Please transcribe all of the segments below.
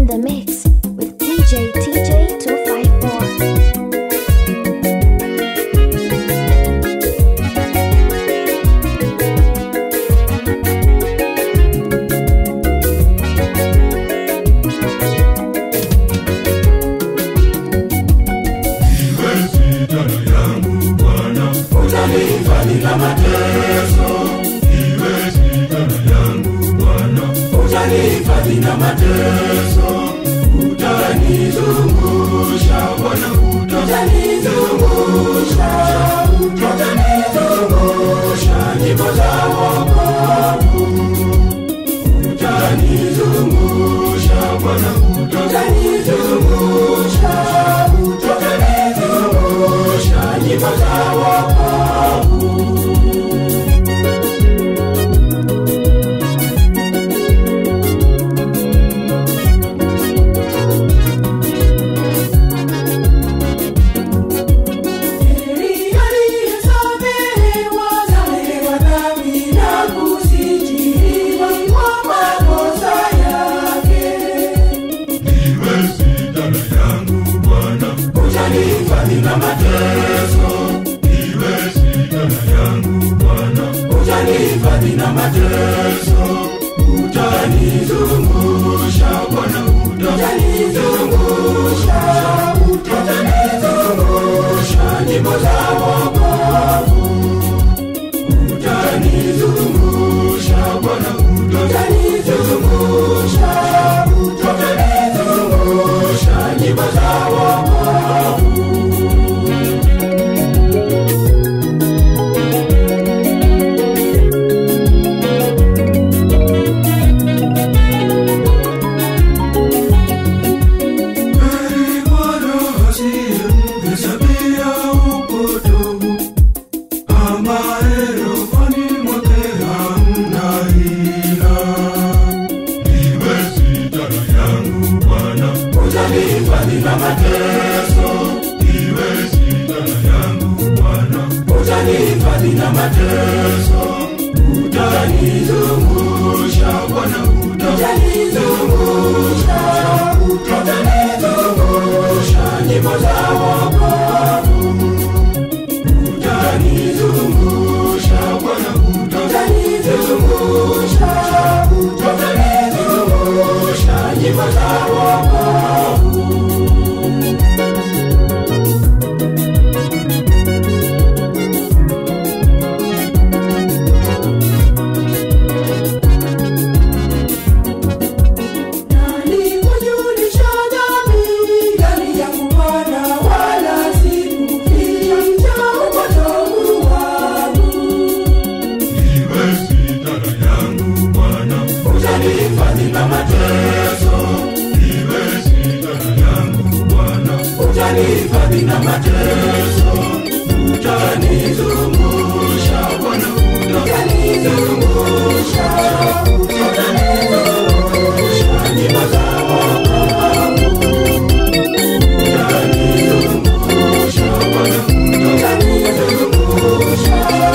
the mix with DJ TJ 254. Iwe sitana yangu Bwana, utanihifadhi na mateso. Iwe sitana yangu Bwana, utanihifadhi na mateso. Utanizungusha Bwana, utanizungusha, utanizungusha nyimbo za wokovu. Utanizungusha Bwana, utanizungusha, utanizungusha nyimbo za wokovu. Iwe sitana yangu Bwana, utanihifadhi na mateso. Iwe sitana yangu Bwana, utanihifadhi na mateso. Utanizungusha Bwana, utanizungusha, utanizungusha nyimbo za wokovu. Utanizungusha Bwana, utanizungusha, utanizungusha nyimbo za wokovu. Heri Bwana asiyemhesabia upotovu, ambaye rohoni mwake hamna hila. Iwe sitana yangu Bwana, utanihifadhi na mateso. Iwe sitana yangu Bwana, utanihifadhi na mateso. Utanizungusha Bwana, utanizungusha, utanizungusha nyimbo za wokovu. Utanizungusha Bwana, utanizungusha, utanizungusha nyimbo za wokovu. Iwe sitana yangu Bwana, utanihifadhi na mateso. Iwe sitana yangu Bwana, utanihifadhi na mateso. Utanizungusha Bwana, utanizungusha, utanizungusha nyimbo za wokovu. Utanizungusha Bwana, utanizungusha,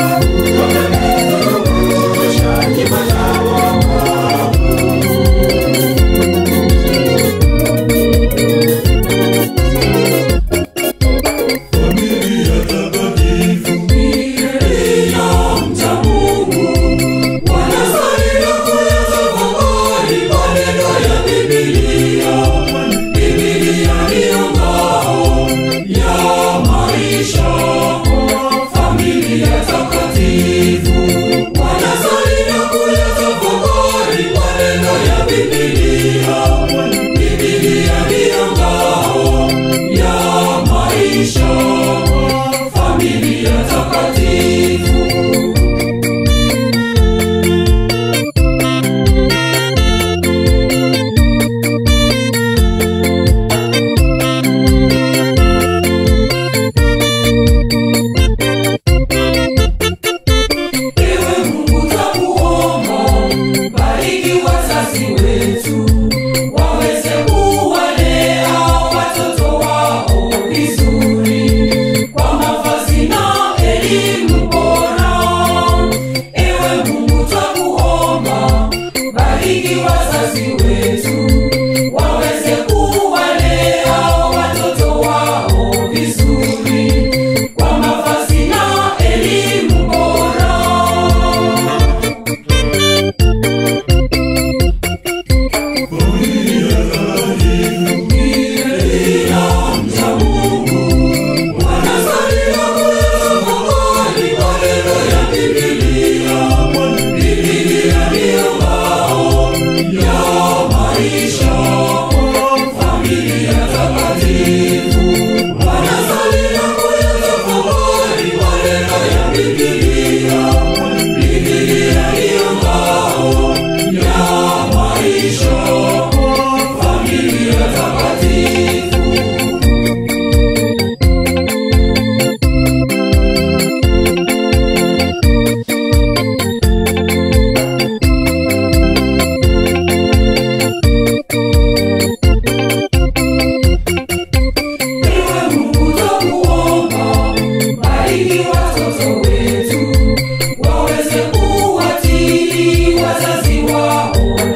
utanizungusha nyimbo za wokovu. Familia takatifu iliyomcha Mungu wanasalia kuyatafakari maneno ya Biblia. Biblia ndiyo ngao ya maisha. Familia takatifu wanasalia kuyatafakari maneno ya Biblia. Biblia ndiyo ngao ya maisha. Familia takatifu Ewe Mungu twakuomba, bariki wazazi wetu, waweze kuwalea watoto wao vizuri, kwa mavazi na elimu bora. Ewe Mungu twakuomba, bariki wazazi wetu, waweze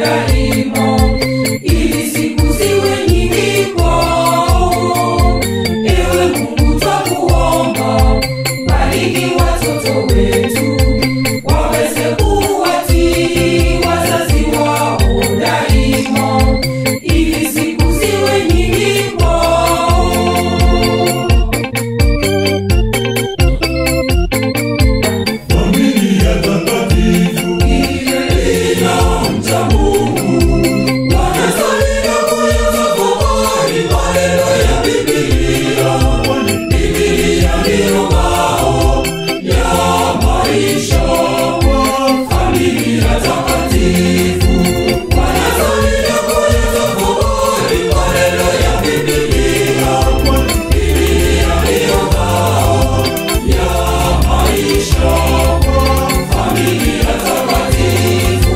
daima ili siku ziwe nyingi kwao ewe mungu twakuomba bariki watoto wetu waweze kuwatii wazazi wao daima ili siku ziwe nyingi kwao Familia takatifu inamcha Mungu wanasalia kuyatafakari maneno ya Biblia. Biblia ndiyo ngao ya maisha. Familia takatifu wanasalia kuyatafakari maneno ya Biblia. Biblia ndiyo ngao ya maisha. Familia takatifu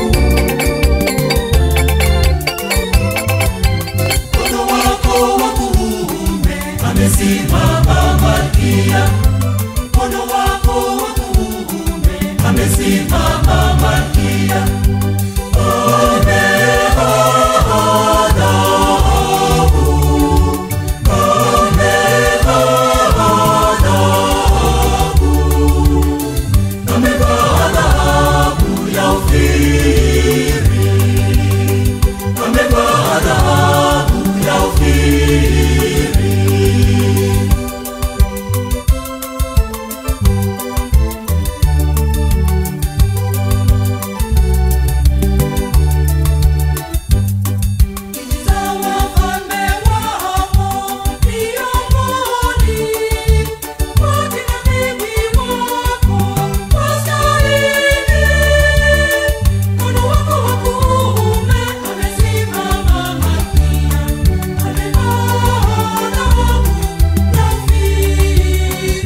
mkono wako wa kuume amesimama Malkia, mkono wako wa kuume amesimama Malkia. Amevaa dhahabu, amevaa dhahabu, amevaa dhahabu ya Ofiri amevaa dhahabu ya Ofiri. za wafalme wao miongoni wote na bibi wako wastahili. Mkono wako wa kuume amesimama Malkia, amevaa dhahabu ya Ofiri.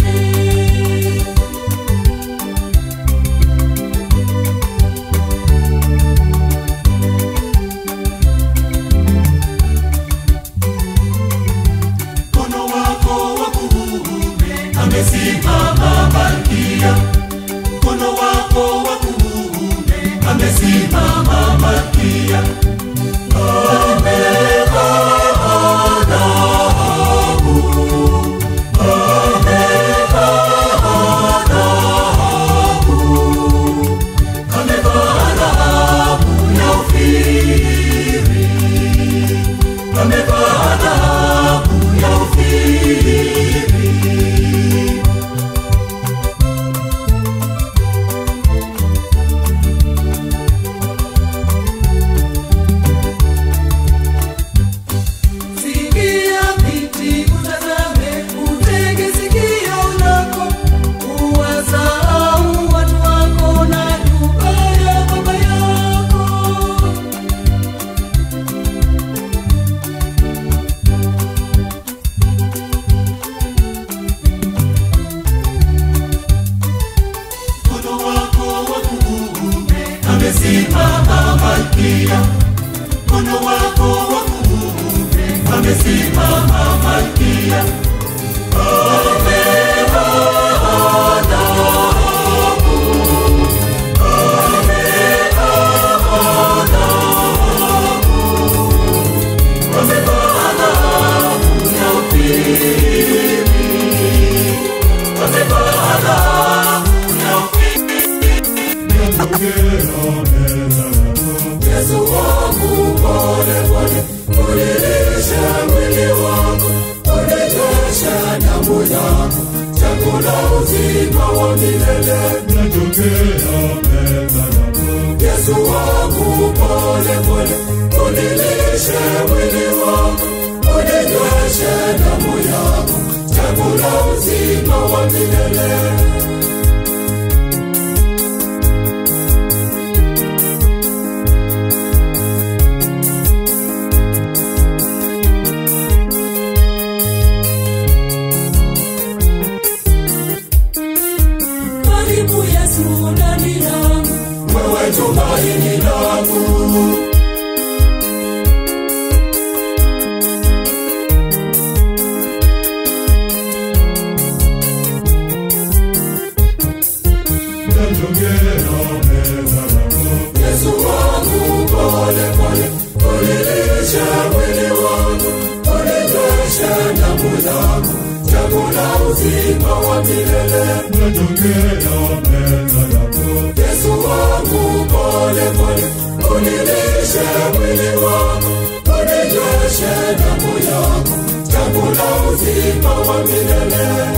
Mkono wako wa kuume amesimama Malkia, mkono wako wa kuume amesimama Malkia. Amevaa dhahabu, amevaa dhahabu, amevaa dhahabu ya Ofiri, amevaa dhahabu ya Ofiri. Sikia binti, utazame, utege sikio lako, uwasahau watu wako na nyumba ya baba yako. mkono wako wa kuume amesimama Malkia, mkono wako wa kuume amesimama Malkia. Amevaa dhahabu, amevaa dhahabu, amevaa dhahabu ya Ofiri, amevaa dhahabu ya Ofiri. Yesu wangu pole pole, unilishe mwili wangu, unilishe damu yangu, chakula uzima wa milele. Yesu wangu pole pole, unilishe mwili wangu, unilishe damu yangu, chakula uzima wa milele. karibu Yesu ndani yangu, wewe tumaini langu. unilishe mwili wako, uninyweshe damu yako, chakula uzima wa milele.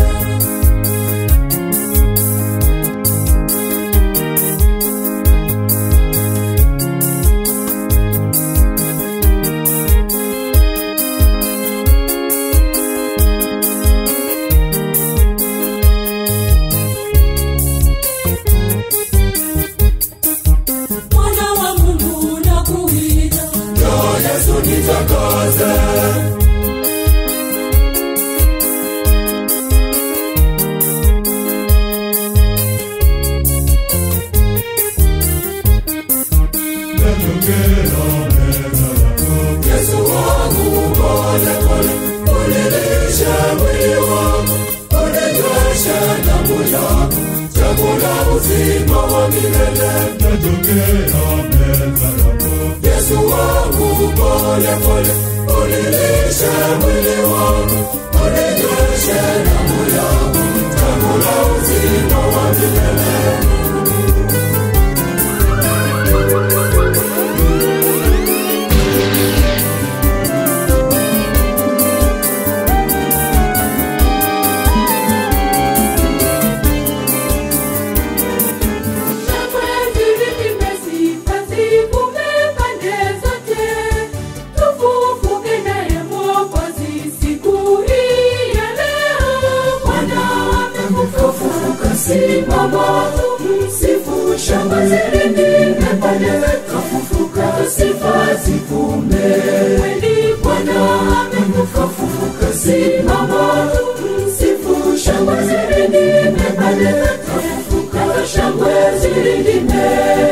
Mwana wa Mungu nakuita, Njoo Yesu nitakase, Yesu wangu pole pole, unilishe mwili wako, uninyweshe damu yako, chakula uzima wa milele. Yesu wangu pole pole, unilishe mwili wako, uninyweshe damu yako, chakula uzima wa milele. shangwe zilipime sifa zivume pande zote, tufufuke naye Mwokozi siku hii ya leo. Bwana amefufuka, simama tumsifu, shangwe zilipime pande kafufuka, sifa zivume kweli. Bwana amefufuka, simama tumsifu, shangwe zilipime pande kafufuka, shangwe zilipime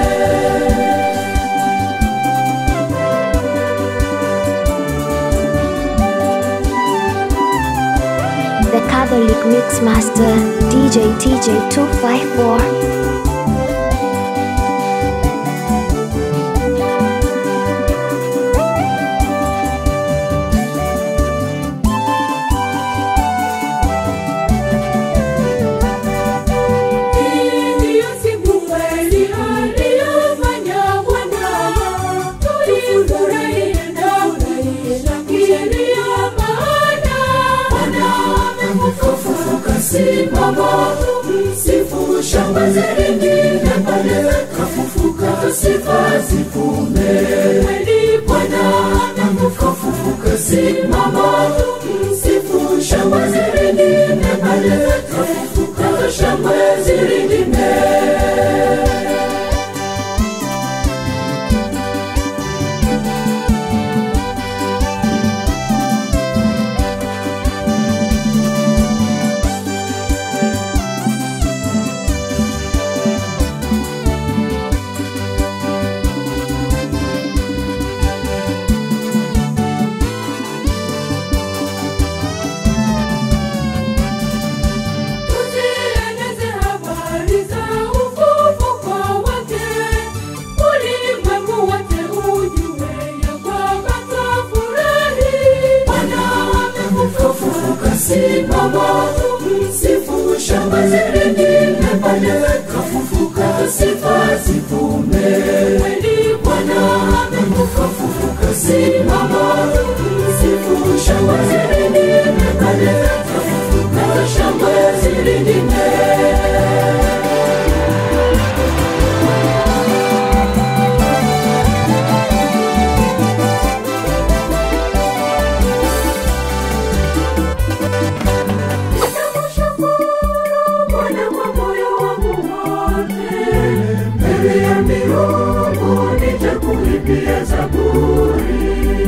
The Catholic Mixmaster DJ TJ254. Ndiyo siku kweli aliyofanya Bwana, tulifurahie na kushangilia maana Bwana amefufuka, simama tumsifu, shangwe zilingine pale kafufuka, sifa zivume kweli. Bwana amefufuka, simama tumsifu, shangwe zilingine pale kafufuka, shangwe zilingine Tuzieneze habari za ufufuko wake, ulimwengu wote ujue ya kwamba twafurahi. Bwana amefufuka, simama tumsifu, shangwe zilingine pale kafufuka, sifa zivume kweli. Bwana amefufuka, simama tumsifu, shangwe zilingine pale kafufuka, shangwe zilingine Bwana kwa moyo wangu wote, mbele ya miungu nitakuimbia zaburi.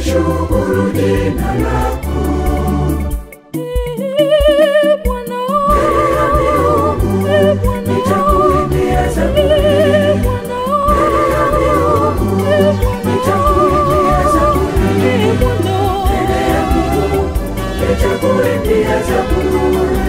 nitashukuru jina lako mbele ya miungu nitakuimbia zaburi mbele ya miungu nitakuimbia zaburi mbele ya miungu nitakuimbia zaburi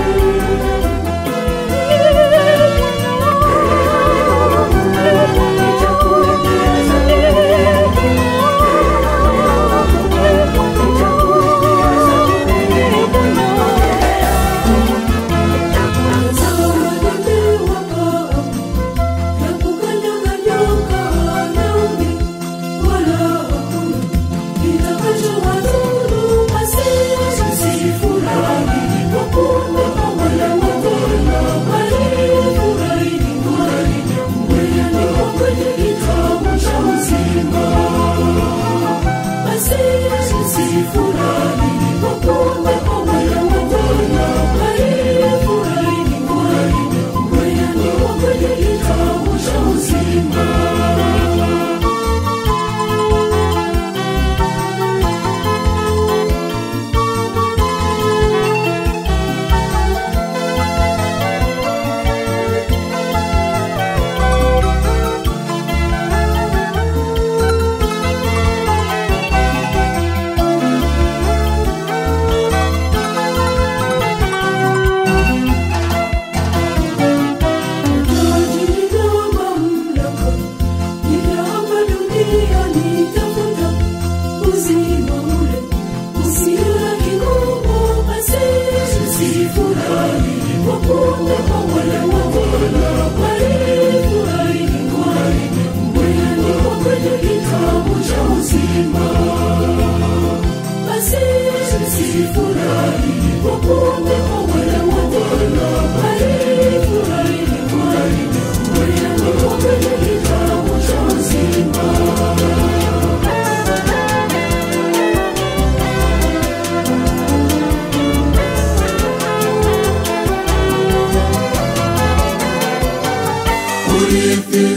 urithi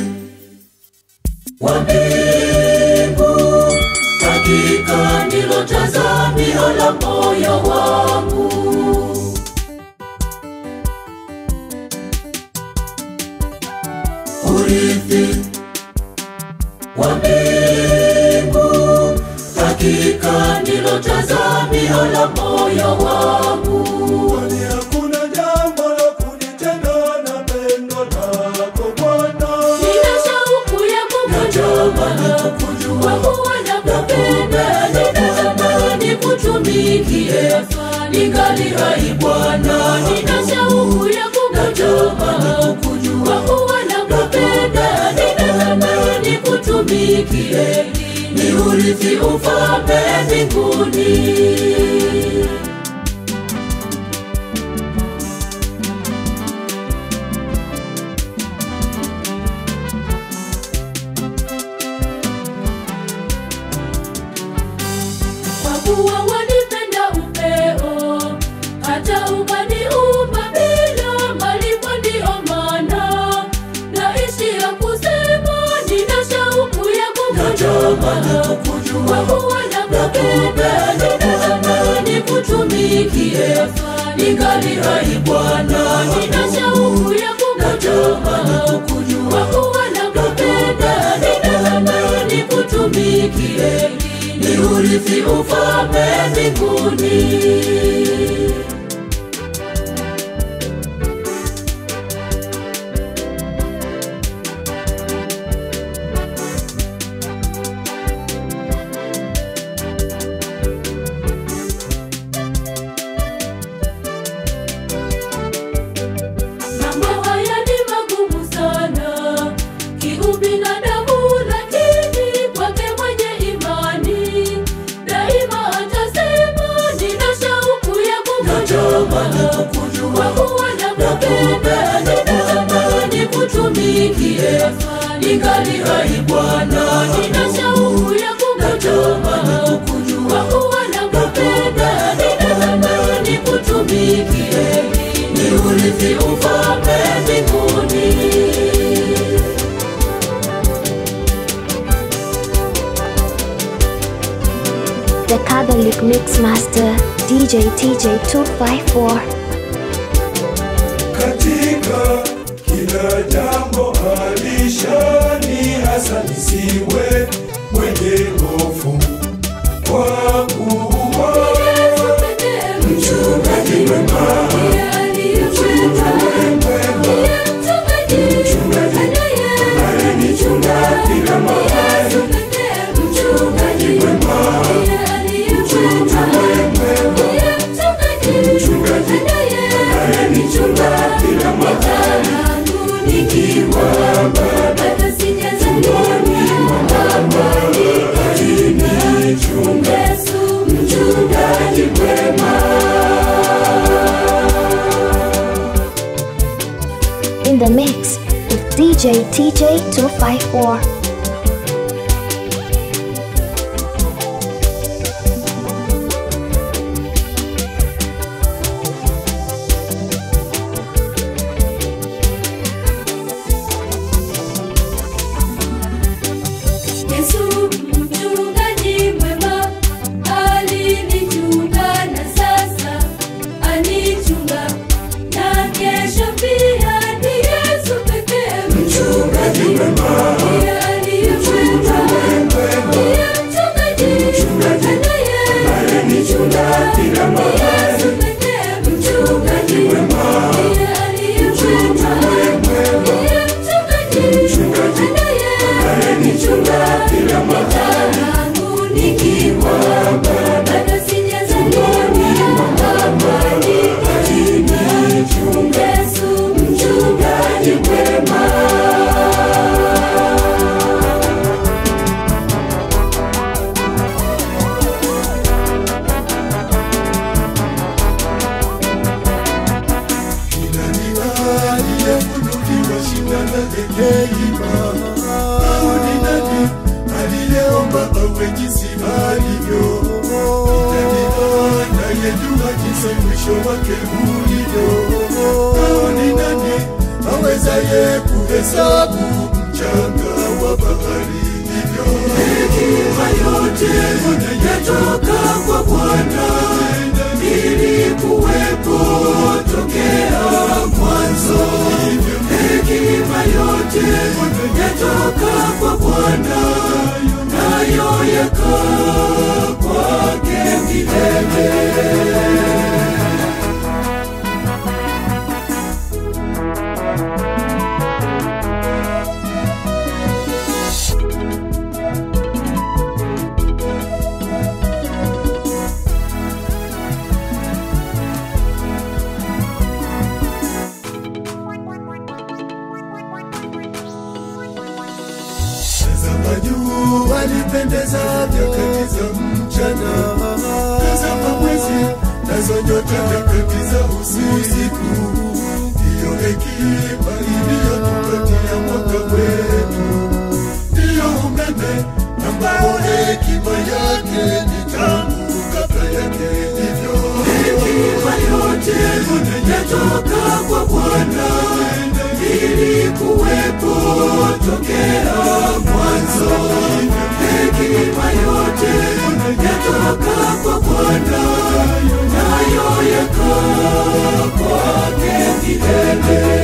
wa mbingu hakika ndilo tazamio la moyo wangu urithi wa mbingu hakika ndilo tazamio la moyo wangu Kwani hakuna jambo la kunitenda na pendo lako Bwana. Nina shauku ya kukujua, kwa kuwa nakupenda, ninatamani nikutumikie, ningali hai Bwana. Nina shauku ya kukujua, kwa kuwa nakupenda, ninatamani nikutumikie, ni urithi ufalme mbinguni. kwa kuwa wanipenda upeo hata ukaniumba bila malipo ndiyo maana naishi ya kusema nina shauku ya kukujua kwa kuwa nakupenda ninatamani kutumikie ningali hai bwana nina shauku ya kukujua kwa kuwa nakupenda ninatamani kutumikie ni urithi ufalme mbinguni mambo haya ni magumu sana kiubinadamu lakini kwake mwenye imani daima atasema nina shauku ya kukujua kwa kuwa nakupenda ninatamani kutumikie ningali hai bwana nina shauku ya kukujua kwa kuwa nakupenda ninatamani kutumikie ni urithi ufalme mbinguni The Catholic Mix Master DJ TJ 254. katika kila jambo alishani hasa nisiwe mwenye hofu kwa kuwa mchungaji mwema alinichunga kila mahali mchungaji mwema mchungaji alinichunga kila mahali nikiwa bado tumboni mwa mama alinichunga mchungaji mwema In the mix with DJ TJ 254. Yesu mchungaji mwema alinichunga na sasa anichunga na kesho pia ni Yesu pekee mchungaji mwema ndiye aliyechunga ndiye mchungaji alinichunga kila ni mahali Yesu pekee mchungaji mwema ndiye aliyechunga ndiye mchungaji alinichunga kila mahali tangu nikiwa bado sijazaliwa amani alinichunga Yesu mchungaji mwema kila ni aliyefunuliwa shina la hekima au ni nani aliyeomba awe jinsi alivyo ni nani anayejua jinsi mwisho wake ulivyo au ni nani awezaye kuhesabu mchanga wa bahari hivyo hekima yote yatoka kwa bwana ili kuwepo tokea mwanzo hekima yote yatoka kwa bwana nayo yakaa kwake milele Tazama juu alipendeza nyakati za mchana, tazama mwezi nazo nyota nyakati za usiku. Ndiyo hekima iliyotupatia mwaka wetu, ndiyo umeme ambao hekima yake ni tangu kabla yake hivyo. Hekima yote yatoka kwa Bwana ili kuwepo tokea mwanzo. Hekima yote yatoka kwa Bwana, nayo yakaa kwake milele.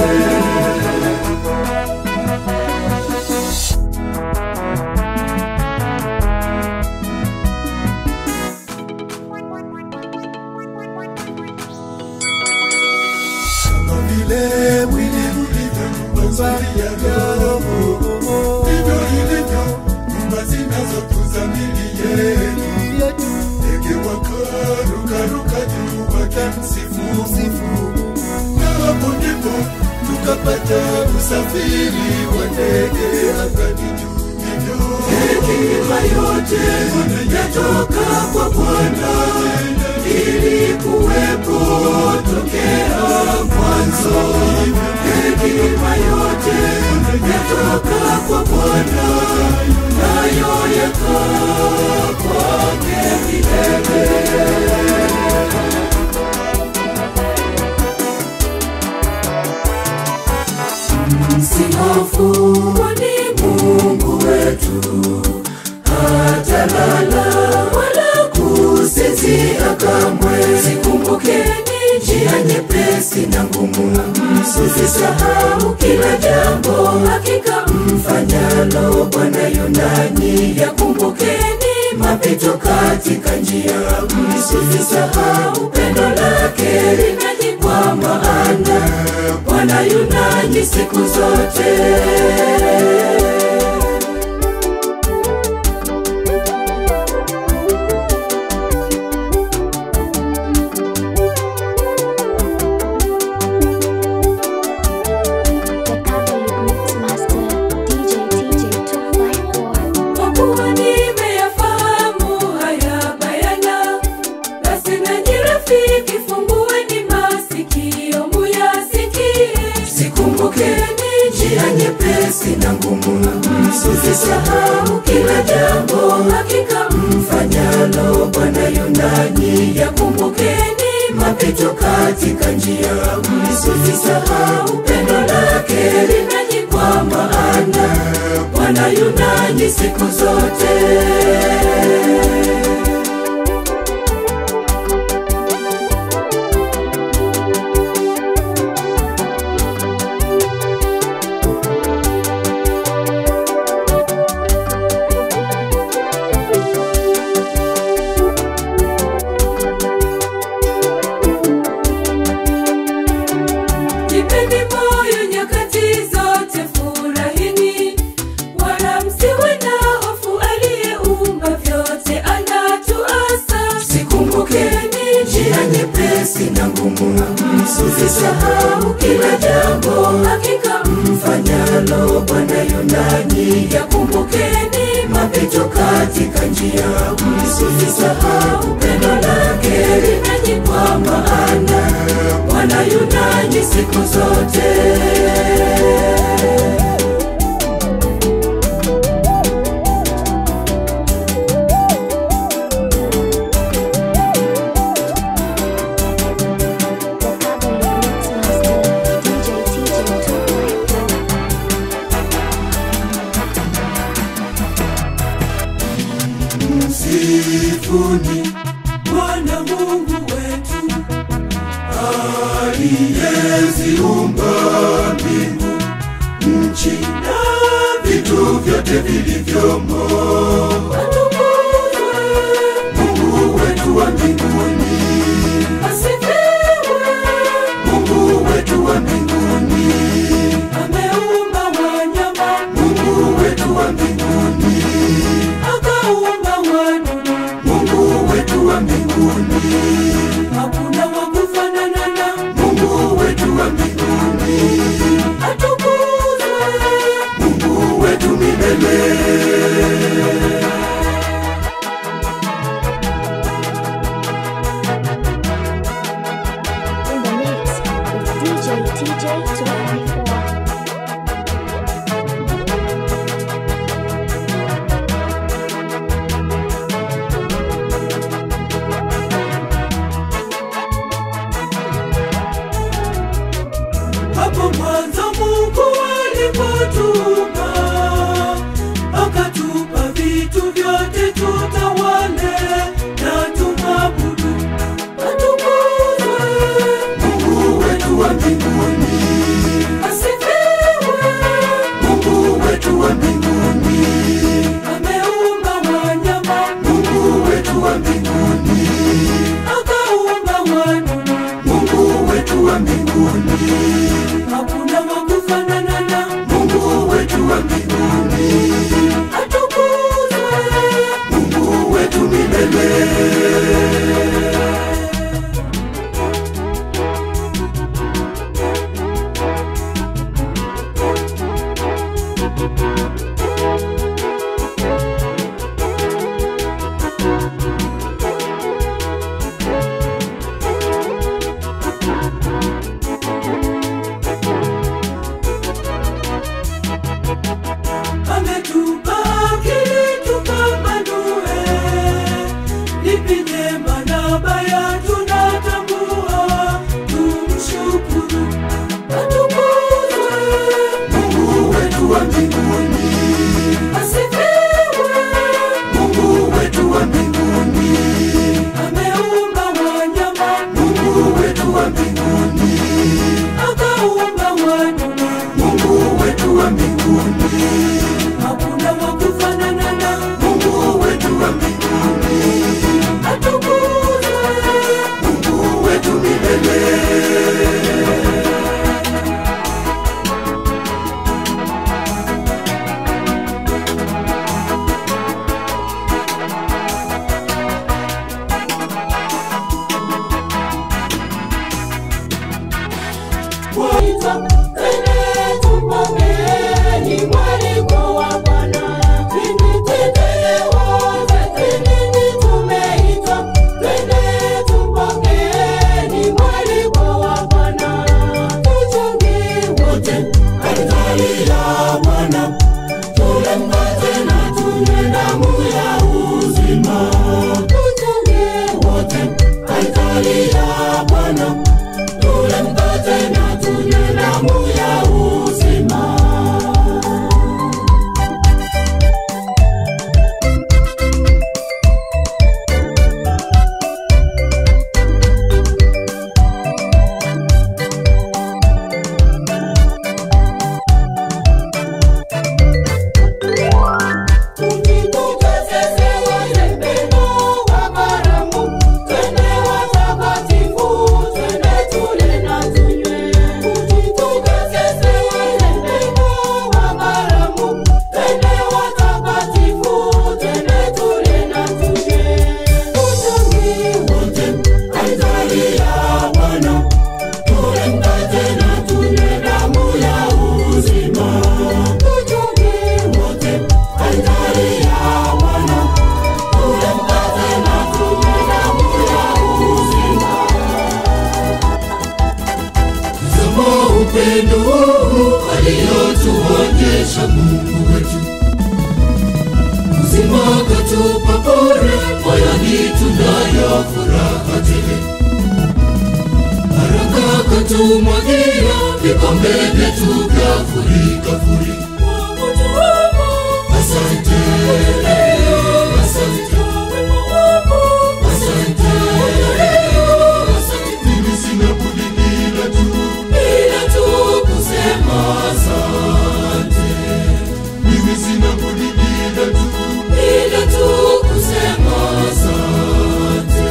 kama vile mwili ulivyo nyumba ya roho, ndivyo ilivyo nyumba zinazotunza mili yetu. Ndege wakarukaruka juu wakimsifu, na hapo ndipo tukapata usafiri wa ndege angani juu. Hivyo hekima yote yatoka kwa Bwana ili kuwepo tokea mwanzo. Hekima yote yatoka kwa Bwana, nayo yakaa kwake milele. Msihofu, kwani Mungu wetu hatalala wala msisahau kila jambo hakika mfanyalo bwana yunani yakumbukeni mapito katika njia msisahau pendo lake linaji kwa maana bwana yunani siku zote The Catholic Mix Master DJ TJ254. kwa kuwa nimeyafahamu haya bayana basi nanyi rafiki fungueni masikio muyasikie Zikumbukeni njia nyepesi na ngumu, msisahau kila jambo hakika mfanyalo Bwana yunani. yakumbukeni Mapito katika njia, msisahau pendo lake linaji kwa maana Bwana yunani siku zote. jipeni moyo nyakati zote furahini wala msiwe na hofu aliyeumba vyote anatuasa Zikumbukeni njia nyepesi na ngumu, msisahau kila jambo hakika mfanyalo Bwana yunani. yakumbukeni Mapito katika njia, msisahau pendo lake linaji kwa maana Bwana yunani siku zote. The Catholic Mix Master DJ TJ254. Msifuni Bwana Mungu wetu aliyeziumba mbingu, nchi na vitu vyote vilivyomo. Mungu wetu wa mbinguni, asifiwe Mungu wetu wa mbinguni, ameumba wanyama Mungu wetu wa mbinguni, akaumba wadudu Mungu wetu wa mbinguni, hakuna wa kufanana na Mungu wetu wa mbinguni. atukuzwe Mungu wetu milele. katupa bure, moyoni tunayo furaha tele. Baraka katumwagia, vikombe vyetu vya furika furika. Asante, asante, asante, asante. Mimi sina budi ila tu, ila tu kusema asante. Mimi sina budi ila tu, ila tu kusema asante.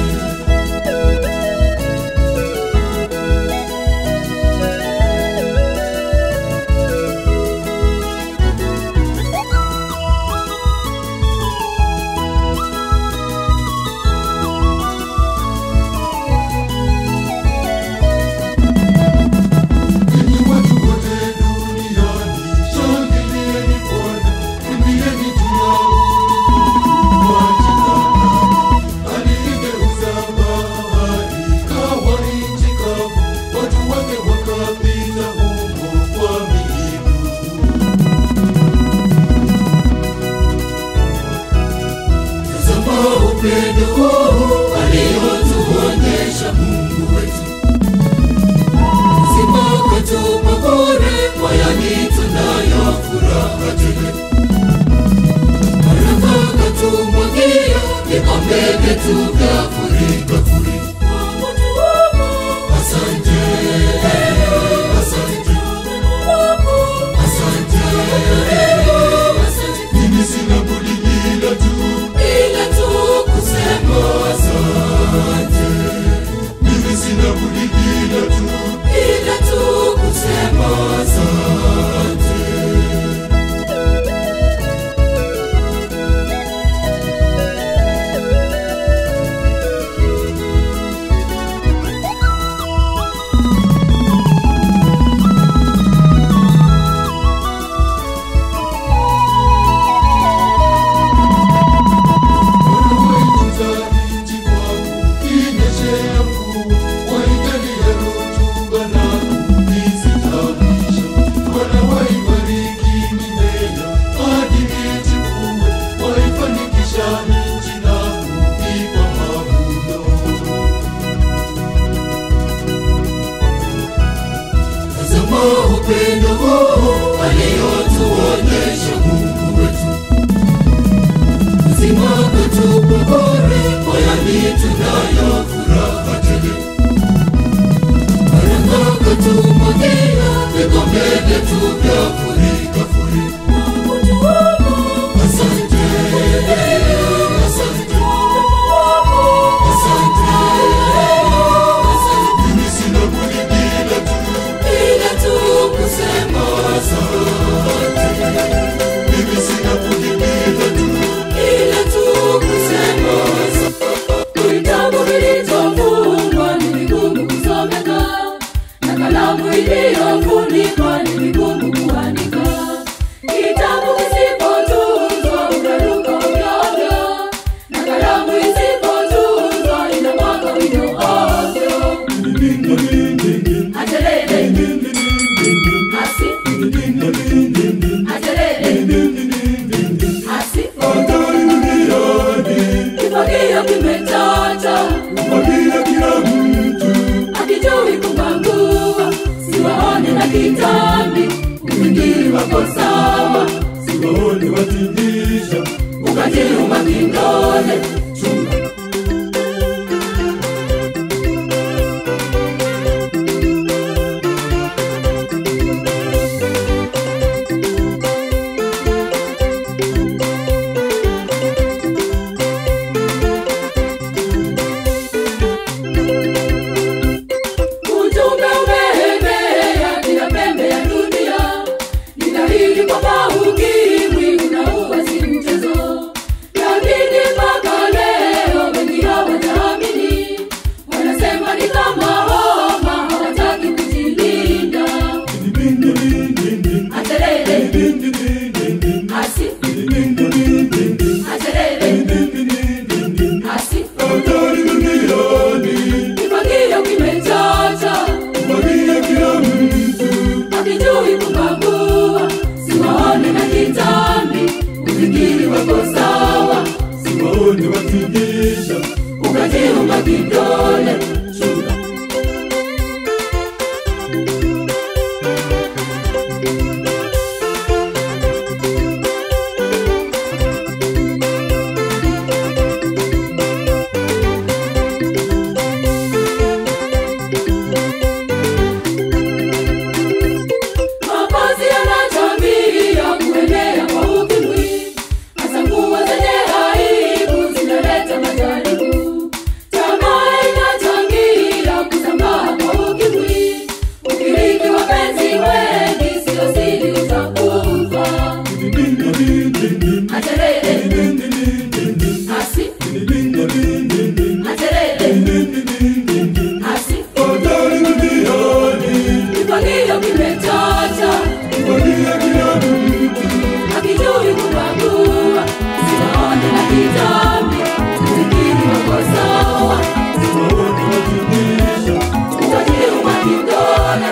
Enyi watu wote duniani, shangilieni Bwana, imbieni juu ya utukufu wa jina lake. Aliigeuza bahari ikawa nchi kavu, watu wake wakapita humo kwa miguu. Tazama upendo huu aliotuonyesha Mungu wetu Uzima katupa bure, moyoni tunayo furaha tele. Baraka katumwagia, vikombe vyetu vya furika furika. Asante, asante, asante, asante. Mimi sina budi ila tu, ila tu kusema asante. Mimi sina budi ila tu, ila tu kusema asante. Wanawaitunza nchi kwangu, inyeshea mvua, waijalia rutuba na kuizitawisha. Wanawaibariki mimea hadi ichipue, waifanikisha nchi na kuipa mavuno. Tazama upendo huu aliotuonyesha Mungu wetu Uzima katupa bure, moyoni tunayo furaha tele. Baraka katumwagia, vikombe vyetu vya furika furika. Asante, asante, asante, asante. Mimi sina budi ila tu, ila tu kusema asante. Mimi sina budi ila tu, ila tu kusema asante. Vitabu vilivyofungwa ni vigumu kusomeka, na kalamu iliyofunikwa ni vigumu kuandika. Kitabu kisipotunzwa utaruka ovyo, na kalamu isipotunzwa inamwaga wino ovyo. Ajelele, asi, ajelele, asi, kifagio kimechacha akijui kubangua, siwaone na kitambi, ufikiri wako sawa, Siwaone watingisha ukajiuma kindole Ujumbe umeenea kila pembe ya dunia, ni dhahiri kwamba ukimwi unaua si mchezo, lakini mpaka leo wengi hawajaamini, wanasema ni kama homa, hawataki kujilinda. Aterere, asi, aterere, asi, Hatari duniani kifagio kimechacha Mwagia kila mtu akijui kubagua, siwaone na kitambi, ufikiri wako sawa, mbinguni watingisha ukajiunga kidole shuka Mavazi yanachangia kuenea kwa ukimwi, hasa nguo zenye aibu zinaleta majaribu. Tamaa inachangia kusambaa kwa ukimwi, ukiriki wapenzi wengi, sio siri utakufa. Aterere, asi, aterere, asi, hatari duniani kifagio kimechacha kufagia kila mtu akijui kubagua sinaone na kitambi zikiri wako sawa wote watingisha utajiuma kidole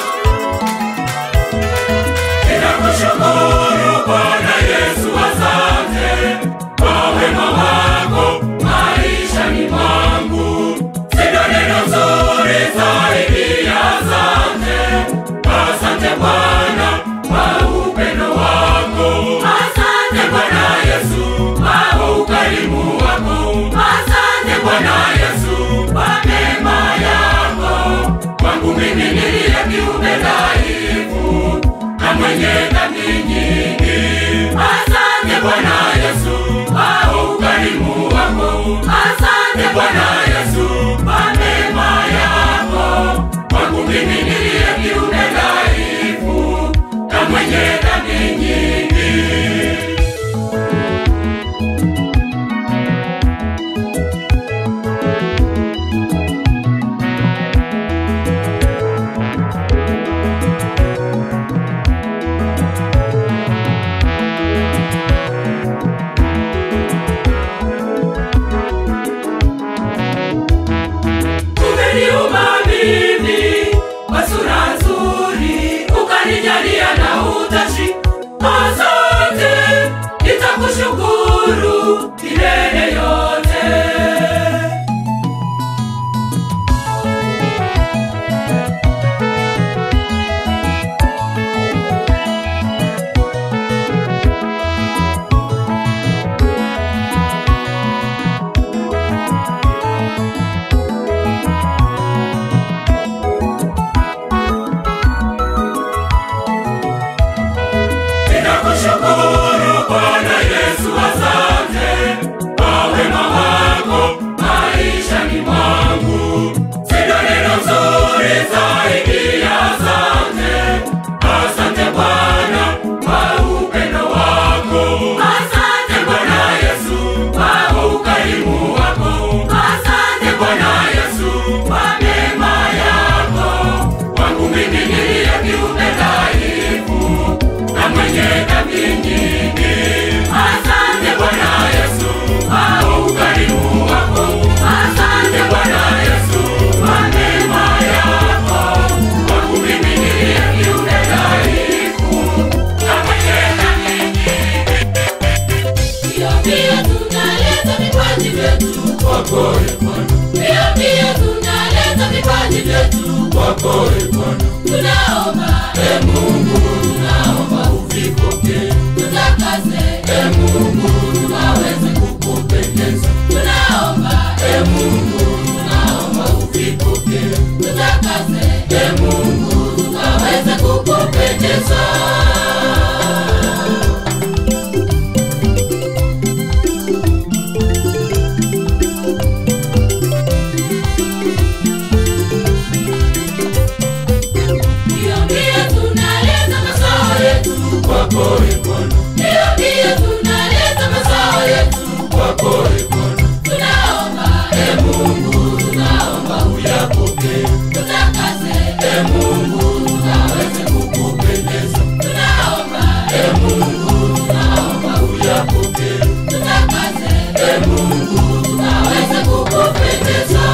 Ninakushukuru Bwana Yesu, asante kwa wema wako maishani mwangu. Sina neno zuri zaidi ya asante. Asante Bwana kwa upendo wako. Asante Bwana Yesu kwa ukarimu wako. Asante Bwana Yesu kwa mema yako. Kwangu mimi niliye kiumbe dhaifu na mwenye dhambi nyingi. Asante Bwana Yesu kwa ukarimu wako. Asante Bwana Yesu kwa mema yako. Kwangu mimi niliye kiumbe dhaifu na mwenye dhambi nyingi. umeniumba mimi kwa sura nzuri, ukanijalia na utashi. Asante, nitakushukuru milele yote. Ninakushukuru Bwana Yesu, asante kwa wema wako maishani mwangu. Sina neno zuri zaidi ya asante. Asante Bwana kwa upendo wako. Asante Bwana Yesu kwa ukarimu wako. Asante Bwana Yesu kwa mema yako. Kwangu mimi niliye kiumbe dhaifu na mwenye dhambi nyingi. Asante Bwana Yesu kwa ukarimu wako. Asante Bwana Yesu kwa mema yako. Kwangu mimi niliye kiumbe dhaifu na mwenye dhambi nyingi. Pia pia tunaleta vipaji vyetu Kwako e Bwana, pia pia tunaleta vipaji vyetu kwako e Bwana, tunaomba e Mungu tunaomba uvipokee. tutakase E Mungu tunaweze kukupendeza. tunaomba E Mungu tunaomba uvipokee. tutakase E Mungu tunaweze kukupendeza. pia pia tunaleta mazao yetu Kwako e Bwana, pia pia tunaleta mazao yetu kwako e Bwana, tunaomba e Mungu tunaomba uyapokee. tutakase E Mungu tunaweze kukupendeza. tunaomba E Mungu tunaomba uyapokee. tutakase E Mungu tunaweze kukupendeza.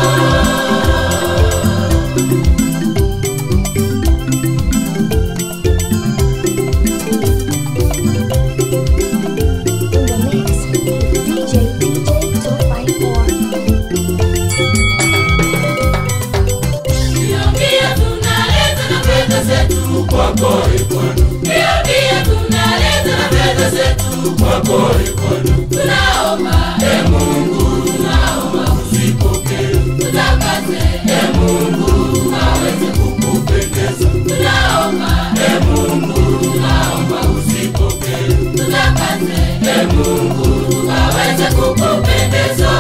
In the mix with DJ TJ kwako e Bwana. tunaomba E Mungu, tunaomba usipokee. tutakase E Mungu, aweze kukupendeza. tunaomba E Mungu, tunaomba usipokee. tutakase E Mungu, aweze kukupendeza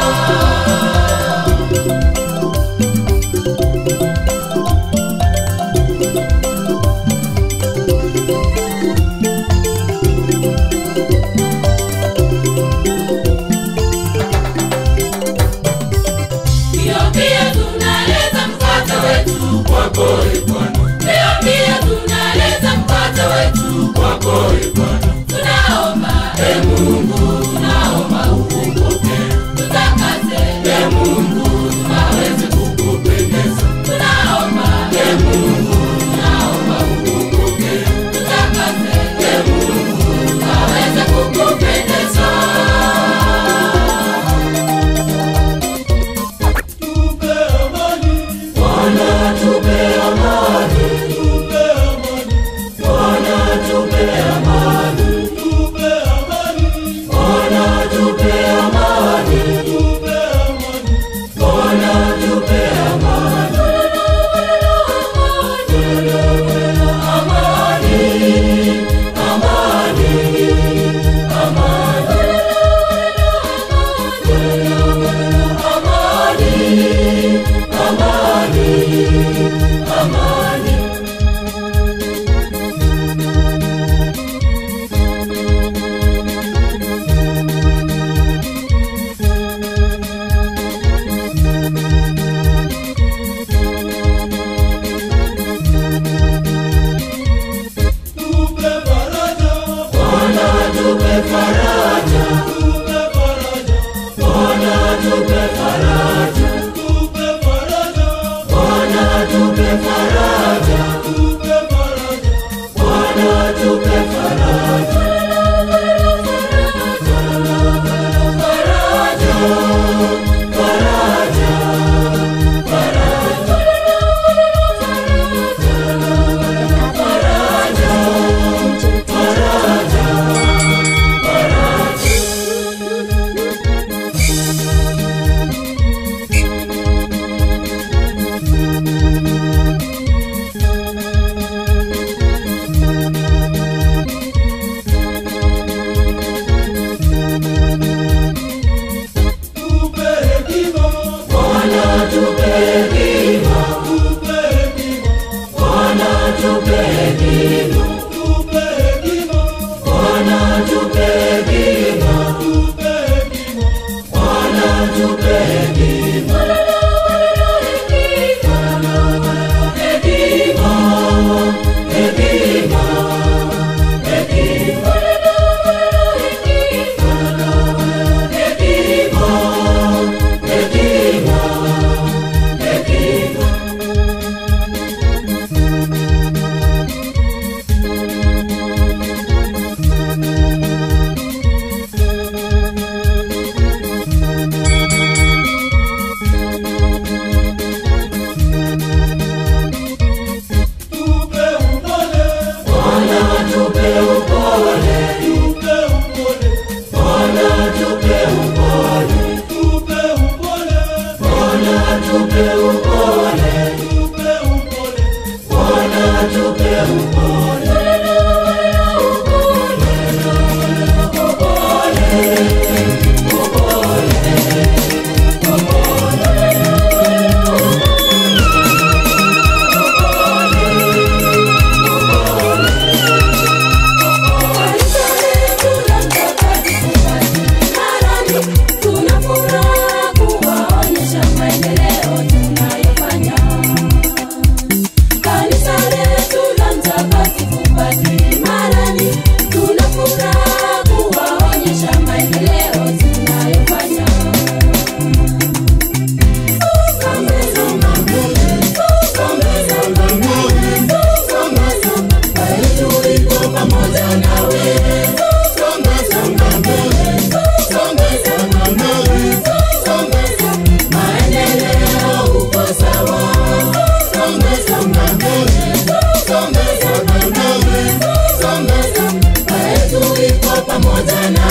Pia pia tunaleta mkate wetu kwako e Bwana. Pia pia tunaleta mkate wetu Kwako e Bwana. tunaomba E Mungu, tunaomba upokee. tutakase E Mungu, aweze kukupendeza. tunaomba E Mungu, tunaomba upokee. tutakase E Mungu, aweze kukupendeza Tupe amani, Bwana tupe amani. tupe amani, Bwana tupe amani. tupe amani, Bwana tupe amani. tupe amani. Bwana tupe amani. Amani, amani, amani, amani, amani. Tupe faraja, Bwana tupe faraja. tupe faraja, Bwana tupe faraja. tupe faraja, Bwana tupe faraja. tupe faraja. Bwana tupe faraja. Faraja, faraja, faraja. Faraja, faraja, faraja. Tupe hekima, Bwana tupe hekima. tupe hekima, Bwana tupe hekima. tupe hekima, Bwana tupe hekima. tupe hekima. Bwana tupe hekima. Hekima, hekima, hekima. Hekima, hekima, hekima. Tupe upole, Bwana tupe upole. tupe upole, Bwana tupe upole. tupe upole, Bwana tupe upole. tupe upole. Bwana tupe upole. Kanisa letu la Mtakatifu Marani, tuna furaha kuwaonyesha maendeleo tunayofanya. Kanisa letu la Mtakatifu Padri Marani, tuna furaha kuwaonyesha maendeleo tunayofanya. Songa, songa mbele, songa, songa mbele, songa, songa, Yesu yuko pamoja nawe. Songa, songa mbele, songa, songa mbele, songa, songa, maendeleo uko sawa. Songa, songa mbele, songa, songa mbele, songa, songa, Yesu yuko pamoja nawe.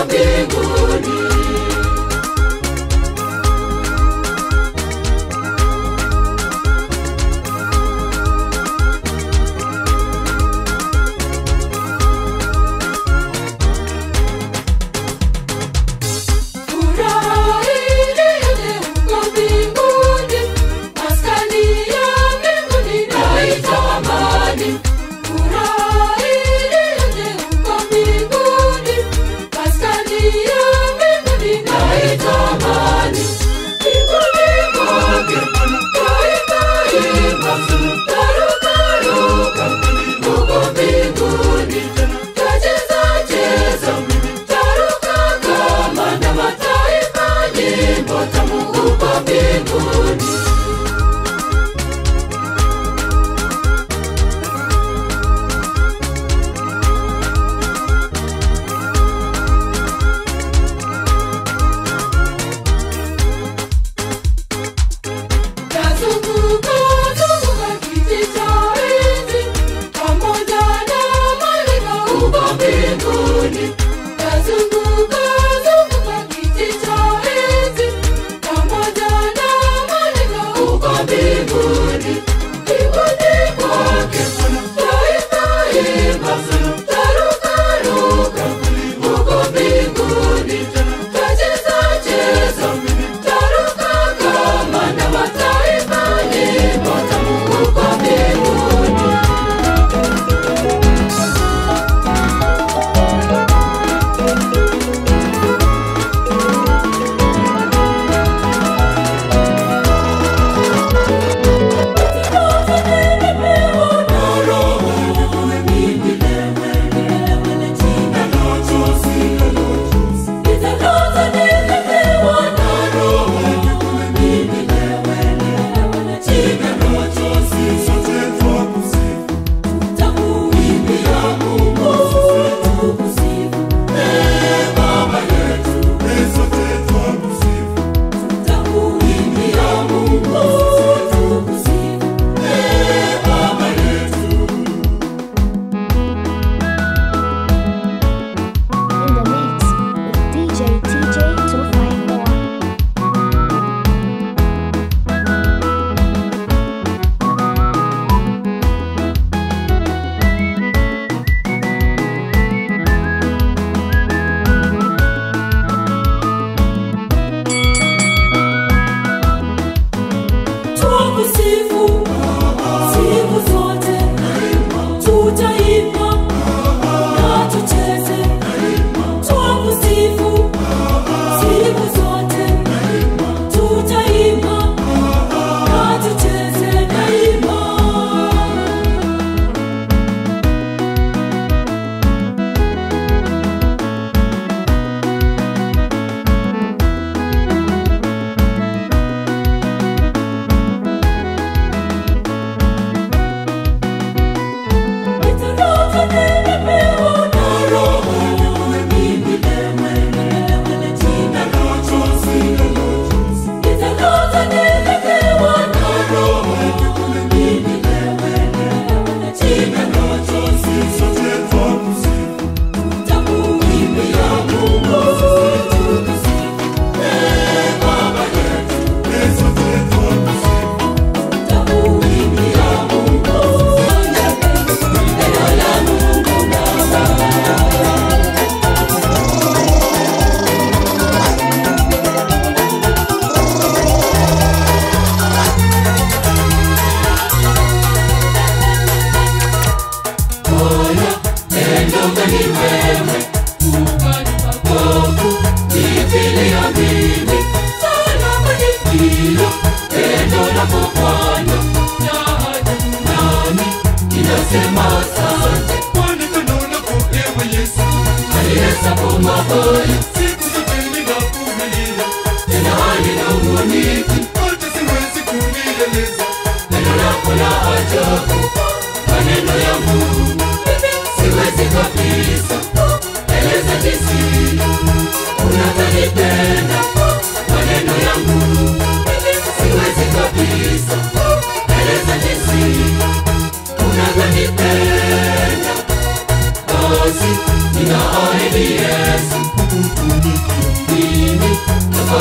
mbinguni Furaha iliyo huko mbinguni, maskani ya mbinguni naitwa amani. Furaha iliyo huko mbinguni, maskani ya mbinguni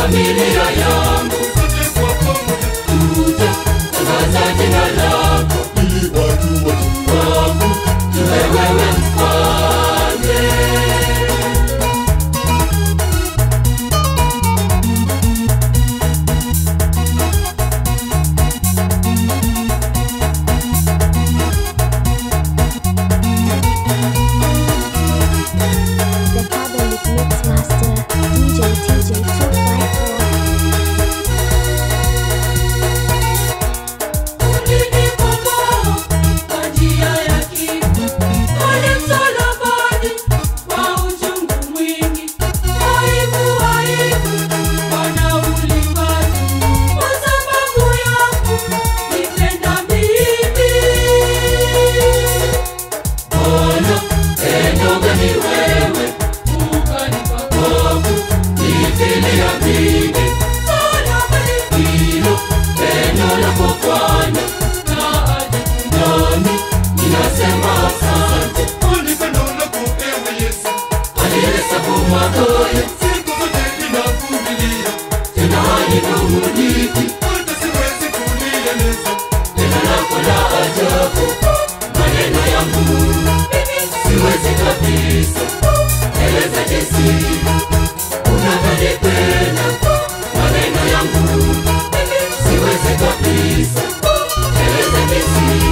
familia yangu tuje tangaza jina lako ili watu wote wangu iwe wewe mfalme The Catholic Mix Master, DJ TJ 254. Ulinikomboa kwa njia ya kifo, pale msalabani kwa uchungu mwingi. Aibu, aibu, Bwana ulipata kwa sababu yangu, nipenda mimi. Bwana pendo gani wewe Ukanipa kwangu nifilia mimi msalabani hilo pendo lako Bwana na ajabu. nami ninasema asante ulipenda lako ewe Yesu alihesabu makosa siku zote ninakulilia tena haninung'uniki hata siwezi kulieleza neno lako la ajabu maneno yangu siwezi kabisa eleza jinsi unavyonipenda maneno yangu siwezi kabisa eleza jinsi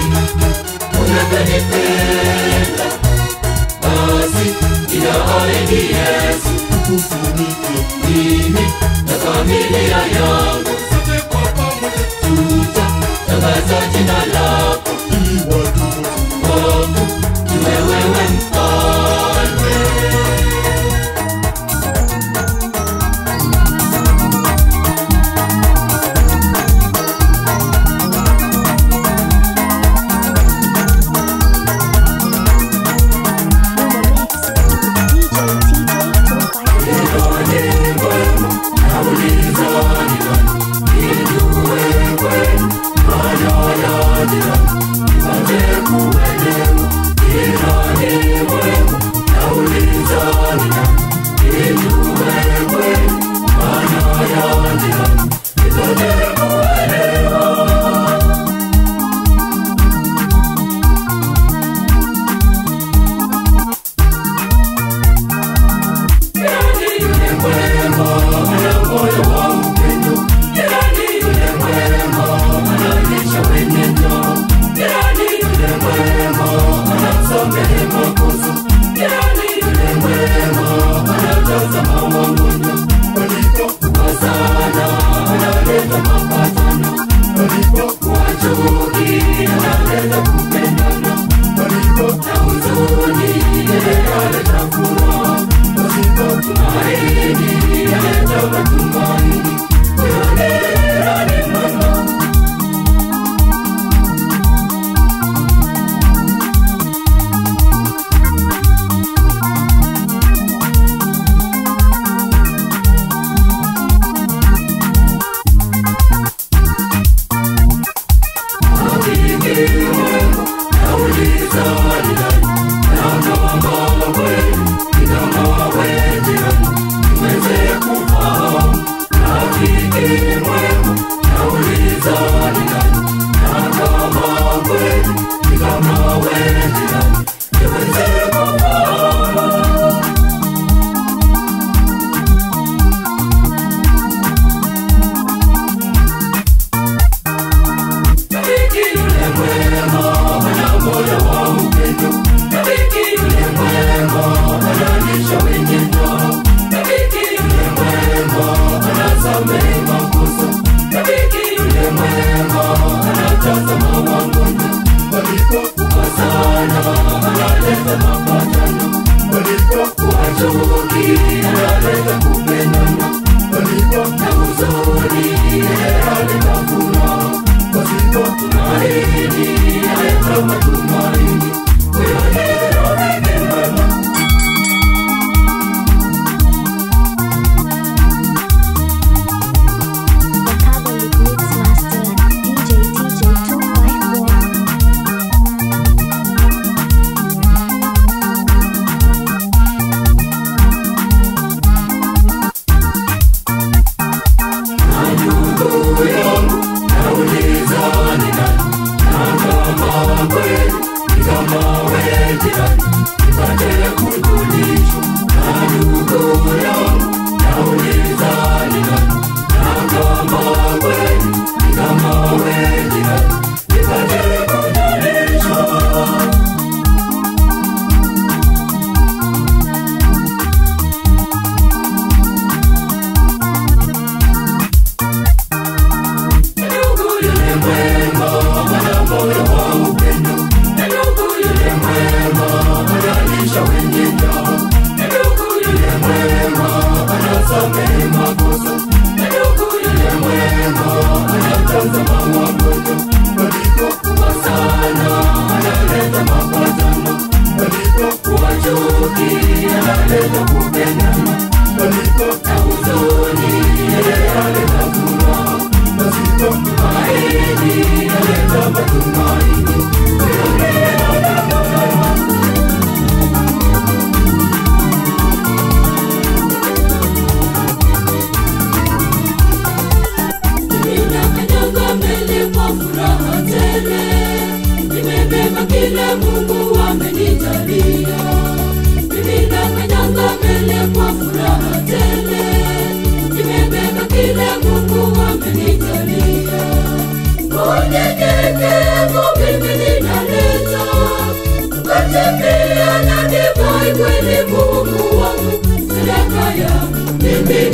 unavyonipenda basi inaahidi yesu kufunike mimi na familia yangu sote kwa pamoja tuta tangaza jina lako ili watu wote wangu iwe wewe mfalme In the mix, DJ TJ 254. Niweze kufahamu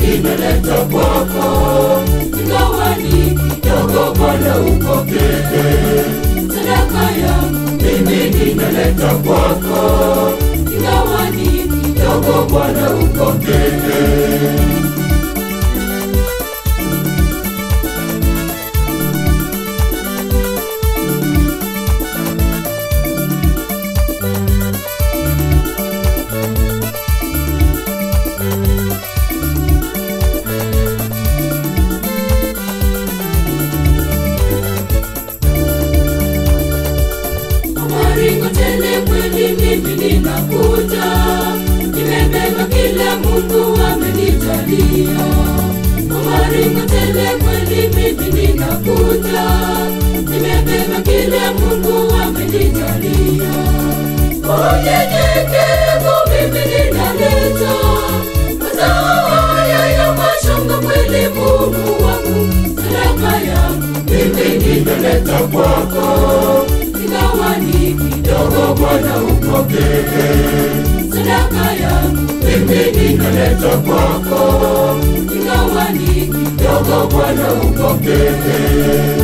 ninaleta kwako, ingawa ni kidogo, Bwana upokee sadaka yangu, mimi ninaleta kwako, ingawa ni kidogo, Bwana upokee. maringo tele kweli mimi ninakuja nimebeba kile mungu amenijalia maringo tele kweli mimi ninakuja nimebeba kile mungu amenijalia unyenyekevu mimi ninaleta mazao haya ya mashamba kweli mungu wangu sadaka yangu mimi ninaleta kwako ingawa ni kidogo Bwana upokee sadaka yangu, mimi ninaleta kwako, ingawa ni kidogo Bwana upokee.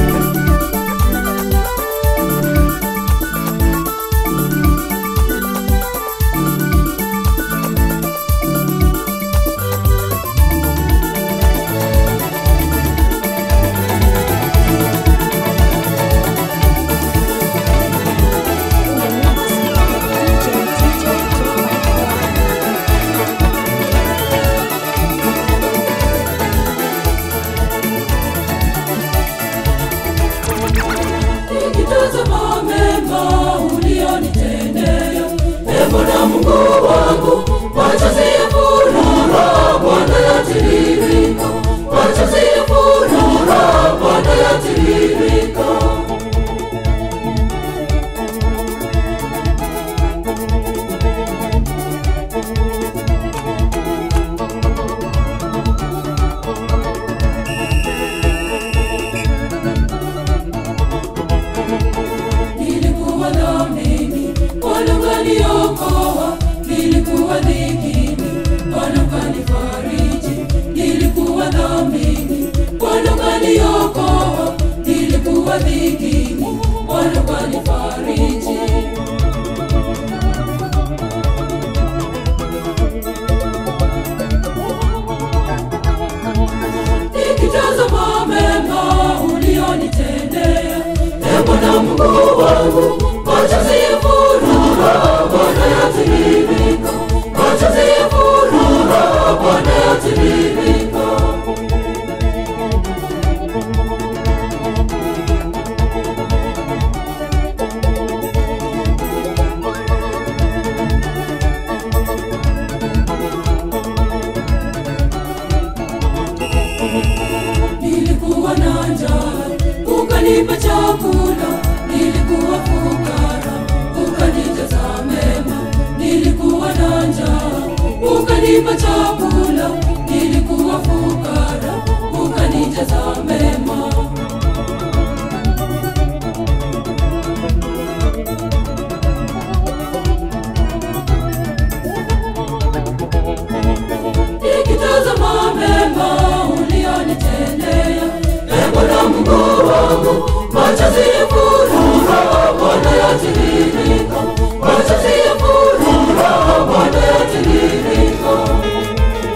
nikitazama mema ulionitendea, e Bwana Mungu wangu, machozi ya furaha Bwana yatiririka, machozi ya furaha Bwana yatiririka. nilikuwa dhamini, Bwana ukaniokoa, nilikuwa dhikini, Bwana ukanifariji, nilikuwa dhamini, Bwana ukaniokoa, nilikuwa dhikini, Bwana ukanifariji. nikitazama mema ulionitendea, e Bwana Mungu wangu, machozi ya furaha Bwana yatiririka, machozi ya furaha Bwana yatiririka. nilikuwa na njaa ukanipa chakula, nilikuwa fukara ukanijaza mema, nilikuwa na njaa ukanipa chakula, nilikuwa fukara ukanijaza mema. nikitazama mema ulionitendea, e Bwana Mungu wangu, machozi ya furaha Bwana yatiririka, machozi ya furaha Bwana yatiririka.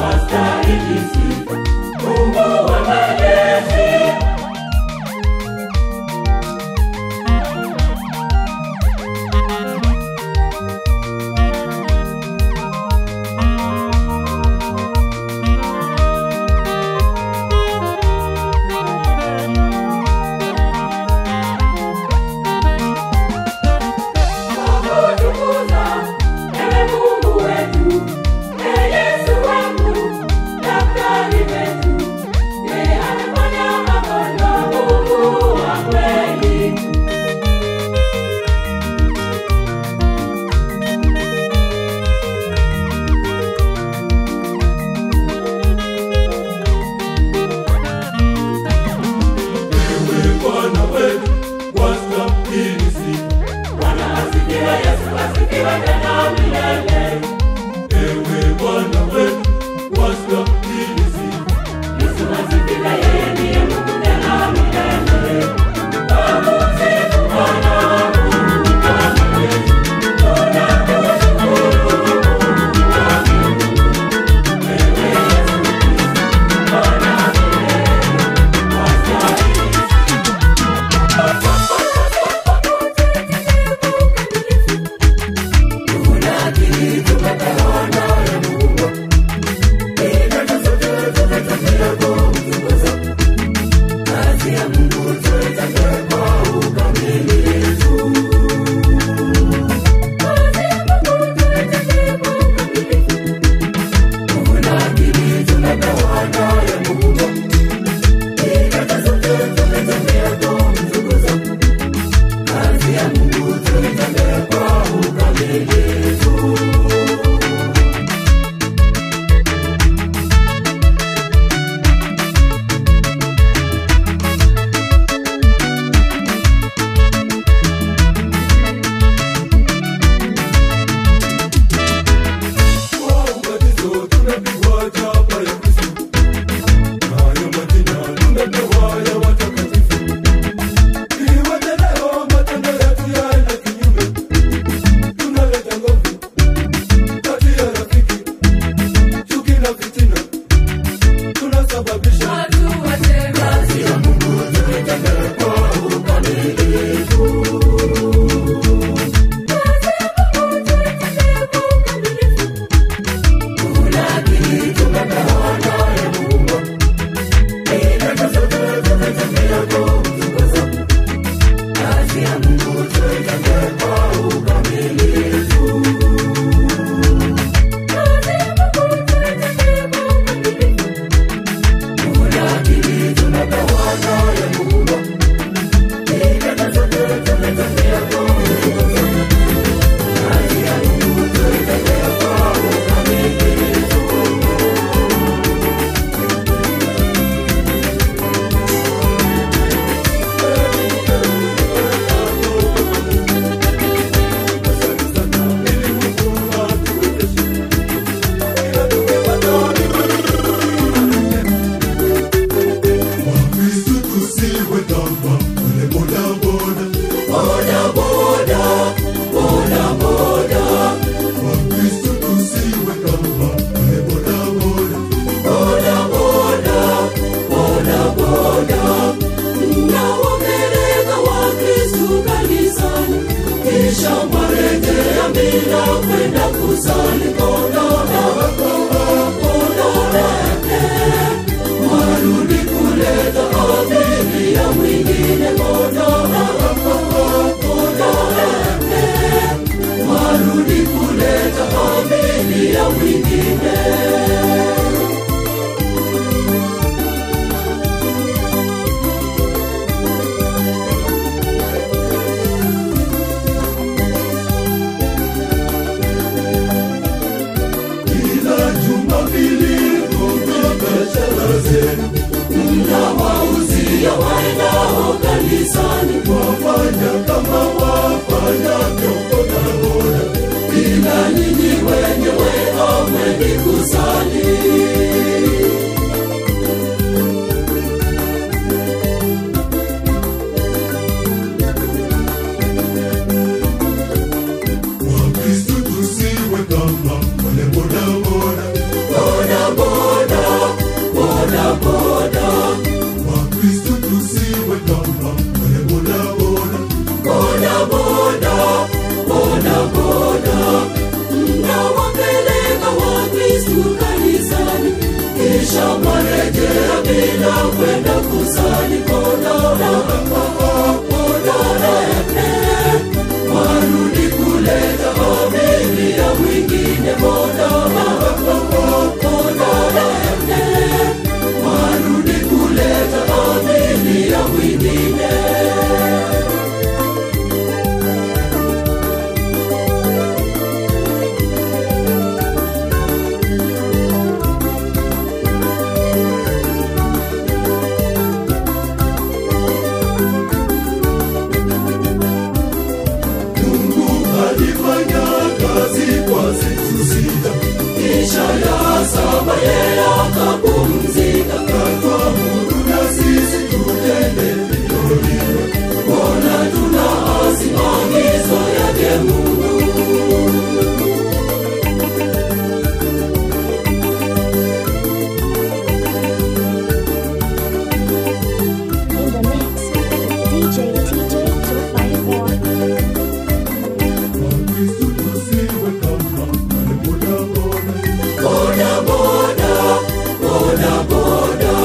wastahili sifa. Mungu wa majeshi Tukutukuza, ewe Mungu wetu, ee Yesu wangu, daktari wetu, yeye amefanya magonjwa, Mungu wa kweli. Ewe Bwana wetu, wastahili sifa. Bwana asifiwe, Yesu asifiwe tena milele. Ewe Bwana wetu, wastahili sifa. Yesu asifiwe, yeye ndiye Mungu tena milele. Tumsifu Bwana Mungu kamili. Tunakushukuru Mungu kamili. Wewe Yesu Kristo, Bwana milele, wastahili Kwa ubatizo tumepigwa chapa ya Kristo. Nayo majina tumepewa ya watakatifu. Iweje leo matendo yetu yaende kinyume? Tunaleta nguvu kati ya rafiki, chuki na fitina. Tunasababisha Wakristo tusiwe kama wale bodaboda. Wakristo tusiwe kama wale bodaboda. na wapeleka Wakristu kanisani, kisha mwarejea bila kwenda kusali. Kondoo kondoleke, warudi kuleta abiria mwingine. Kondoo kondoleke, warudi kuleta abiria mwingine. Kila Jumapili kumbuka biashara zenu. Mnawauzia waendao kanisani, Wafanya kama wafanyavyo bodaboda. ila ninyi wenyewe hamwendi kusali. Wakristo tusiwe kama wale bodaboda. Boda boda tunakwenda kusali kodora kodora warudi kuleta abiria mwingine bodora kodora warudi kuleta abiria mwingine Mungu alifanya kazi kwa siku sita, kisha ya saba yeye akapumzika. Katuamuru na sisi tutende vivyo hivyo, mbona tunaasi maagizo yake Mungu? In the mix with DJ TJ 254. Boda boda, boda boda,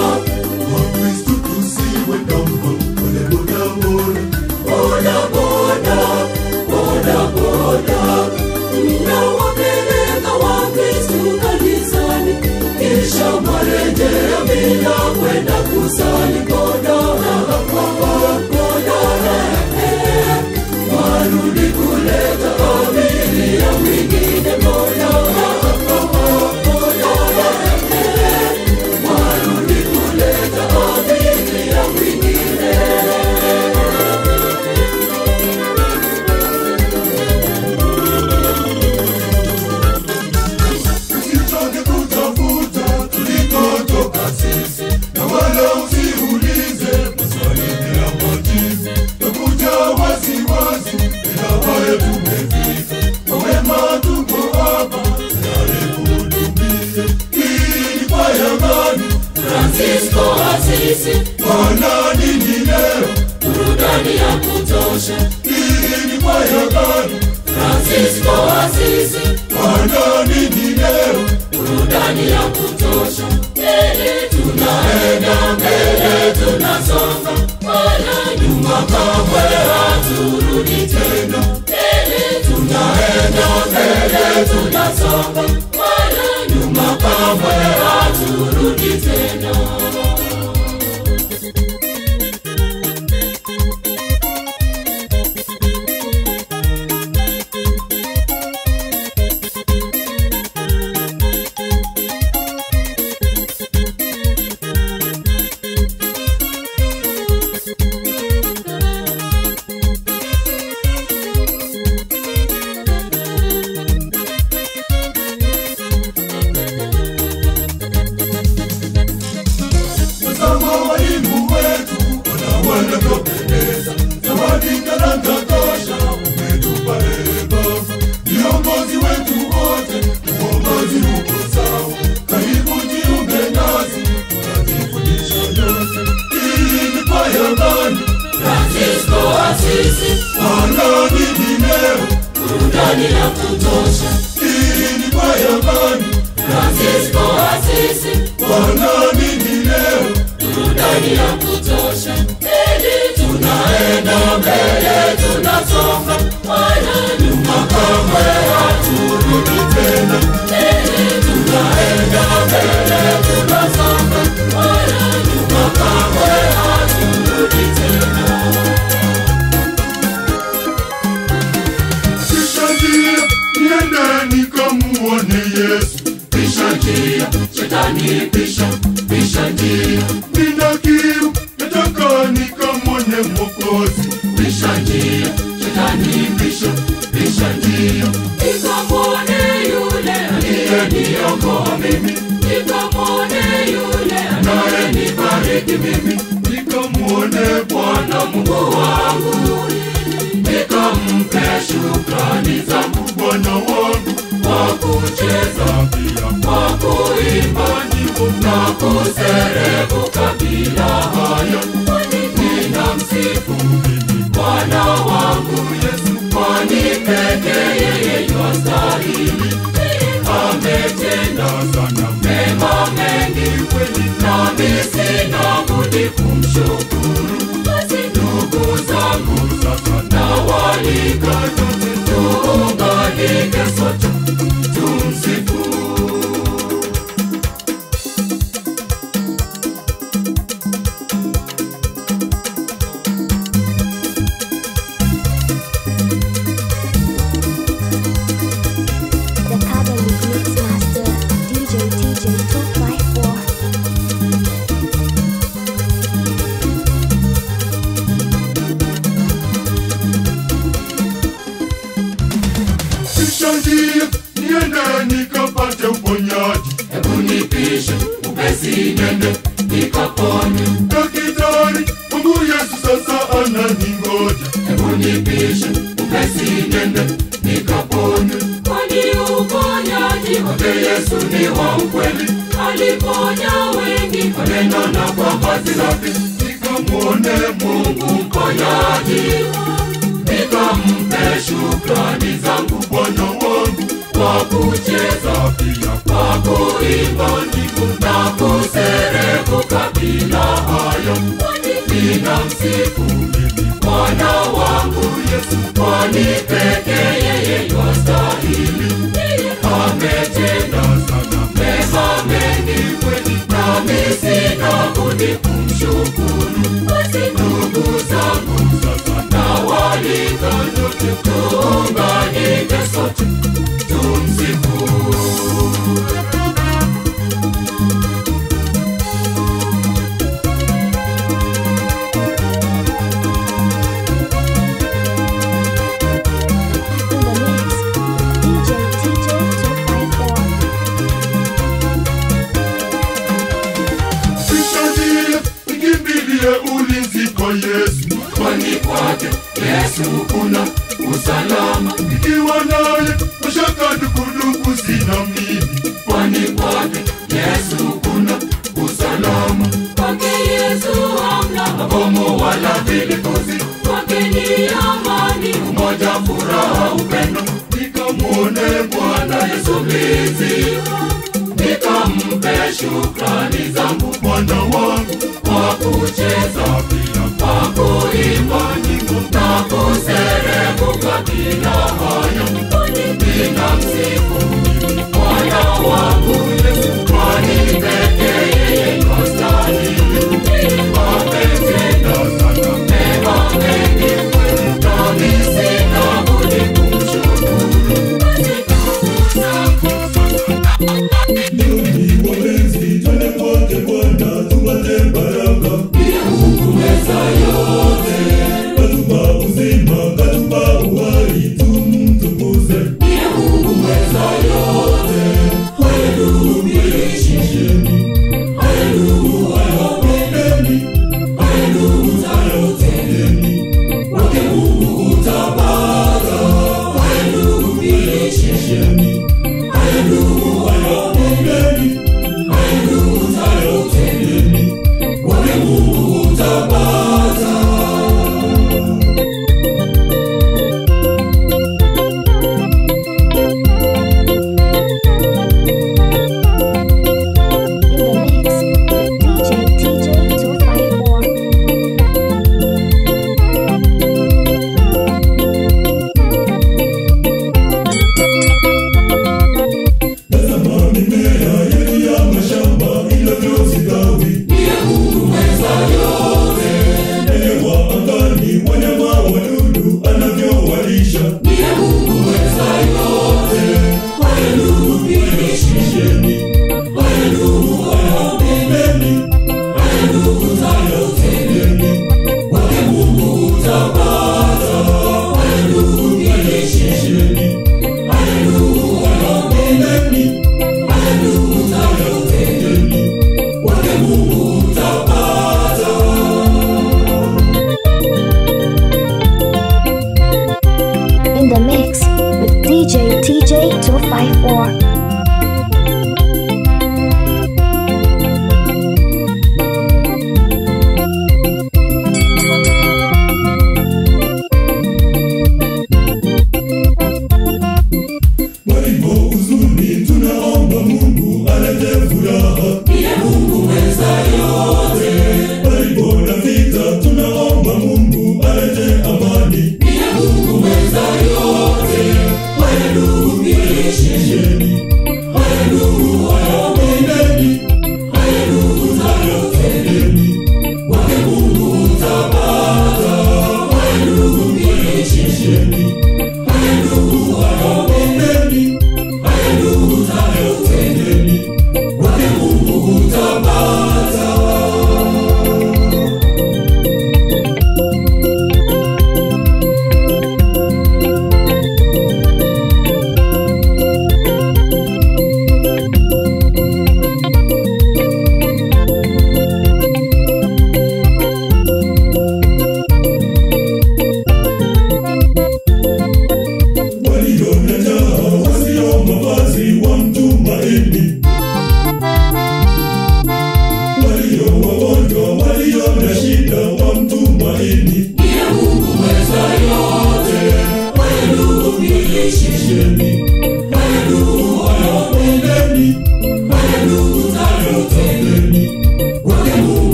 boda boda, boda boda. Mnawapeleka Wakristu kanisani, kisha mwarejea bila kwenda kusali. Godora, godora, eh, warudi kuleta abiria mwingine. Godora, godora, eh, warudi kuleta abiria mwingine. Usichoke kutafuta tulikotoka sisi, na wala usiulize maswali bila majibu. Takuja wasiwasi, ila haya tumefika. Kwa wema tuko hapa, tayari kuhudumia. Hii ni kwaya gani? Francisco Asisi, Wana nini leo? burudani ya kutosha. Hii ni kwaya gani? Francisco Asisi, Wana nini leo? burudani ya kutosha. Mbele tunaenda, mbele tunasonga, wala nyuma kamwe haturudi tena. Mbele tunaenda, mbele tunasonga, wala nyuma kamwe haturudi tena. Tazama walimu wetu wana wanavyopendeza, zawadi talanta tosha umetupa ee Baba. Viongozi wetu wote, uongozi uko sawa, karibu jiunge nasi, tunajifundisha yote. Hii ni kwaya gani? Francisco Asisi, Wana nini leo? burudani ya kutosha. Hii ni kwaya gani? Francisco Asisi, Wana nini leo? burudani ya kutosha. Mbele tunaenda, mbele tunasonga, wala nyuma kamwe haturudi tena. Mbele tunaenda, mbele tunasonga, wala nyuma kamwe haturudi tena. Pisha njia, niende nikamuone Yesu. Pisha njia, shetani pisha, pisha njia, Nina kiu, nataka nikamwone Mwokozi. pisha njia, shetani pisha, pisha njia. Nikamwone yule aliyeniokoa mimi, nikamwone yule anayenibariki mimi, Nikamwone Bwana na Mungu wangu, nikampe shukrani zangu Bwana wangu, kwa kucheza pia kwa kuimba nyimbo na kuserebuka bila haya, ninamsifu Bwana wangu Yesu, kwani peke yeye yastahili. Ametenda sana mema mengi kweli, nami sina budi kumshukuru. Basi ndugu zangu, sasa nawaalika nyote tuunganike sote tumsifu. The Catholic Mix Master, DJ TJ 254. Nishangie niende nikapate uponyaji. Hebu nipishe upesi nende nikapone. Daktari wangu Yesu sasa ananingoja. Hebu nipishe upesi nende nikapone. Kwani uponyaji wake Yesu ni wa ukweli, aliponya wengi kwa neno na kwa vazi lake. Nikamwone Mungu mponyaji, nikampe shukrani zangu Bwana wangu kwa kucheza pia kwa kuimba nyimbo na kuserebuka bila haya, ninamsifu mimi Bwana wangu Yesu, kwani peke yeye yastahili. Ametenda sana mema mengi kweli, nami sina budi kumshukuru. Basi ndugu zangu, sasa nawaalika nyote tuunganike sote tumsifu. In the mix, DJ TJ 254. Nishangie nikimbilie ulinzi kwa Yesu. kwani kwake Yesu kuna usalama, Ikiwa naye mashaka dukuduku sina mimi. kwani kwake Yesu kuna usalama. Kwake Yesu hamna mabomu wala vilipuzi, kwake ni amani, umoja, furaha, upendo. Nikamwone Bwana Yesu mlinzi, nikampe shukrani zangu Bwana wangu kwa kucheza pia kwa kuimba nyimbo na kuserebuka bila haya, ninamsifu Bwana wangu